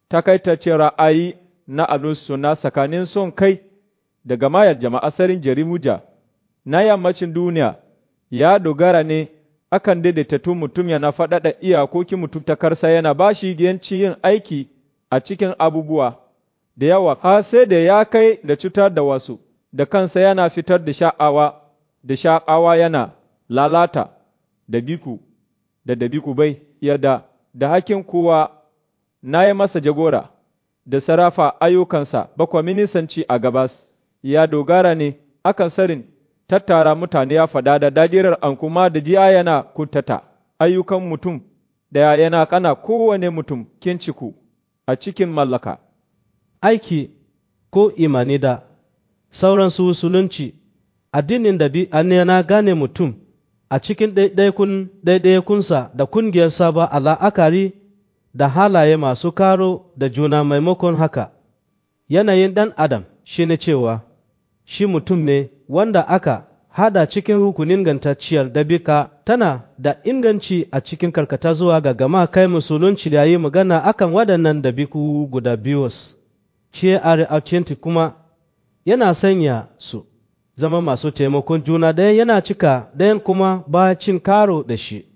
takaitaccen ra'ayi na alusu na tsakanin son kai da gamayar jama'asarin jarimuja na yammacin duniya ya dogara ne akan daidaitattun mutum yana faɗaɗa iyakokin mutum ta karsa yana ba shi yanci yin aiki a cikin abubuwa da yawa har sai da ya kai da cutar da wasu da kansa yana fitar da sha'awa da sha'awa yana lalata da biku da dabiku bai yarda da hakin kowa na yi masa jagora da sarrafa ayyukansa bakwa minisanci a gabas ya dogara ne akan sarin tattara mutane ya fada da dajirar an kuma da jiya yana kuntata ayyukan mutum da yana kana kowane mutum kinciku a cikin mallaka. Aiki ko imani da sauran su musulunci addinin da bi an yana gane mutum a cikin ɗaiɗaikun ɗaiɗaikunsa da kungiyarsa ba a la'akari da halaye masu karo da juna maimakon haka yanayin ɗan adam shi ne cewa shi mutum ne wanda aka hada cikin rukunin gantacciyar dabika tana da inganci a cikin karkata zuwa ga gama kai musulunci da yi magana akan waɗannan dabiku guda biyus shi a kuma yana sanya su zama masu taimakon juna ɗaya yana cika ɗayan kuma ba cin karo da shi